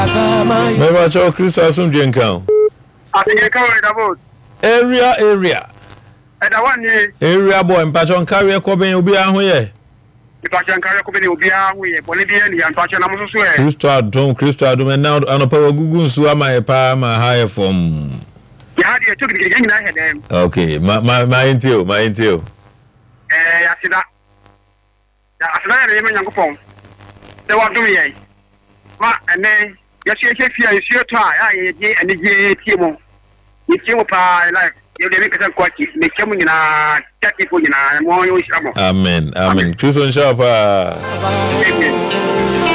mɛba kyɛw kristo asomdwe nka o àtẹ̀yẹ káwọn ẹ̀dá bò area area ẹ̀dá wà ní area boy mpakyɛw nkareɛ kɔbɛn obiara ho yɛ ìpàṣẹ nkárẹ́ kó bẹ́ẹ̀ ni òbí ahun yẹ bọ̀ níbi ẹni yàn pàṣẹ náà soso ẹ̀. kristo adom kristo adom ɛna anɔpa wagugu nsuo ama yɛ paa ma ha yɛ fam yàrá diẹ tó gidigidi yẹn nyinaa yẹ dẹ́m ok ma ma ma yɛ ntie o ma yɛ ntie o ẹ̀ yàtìdá yàtìdá yẹn yẹn mẹ nyankó pọ̀ ẹ wà dùn yẹn ma ẹnẹ yẹsi ẹsẹ fi ẹ nsuo tó a yà yẹ di ẹni di tie mu yẹ tie mu paa ẹ láì yẹ dẹ mi kẹsẹ nkọ akyi mẹ kyẹ mu nyinaa kyẹ fo nyinaa mọ yẹ o hyira mọ. amen amen kristo nhyɛ wo paa Amen.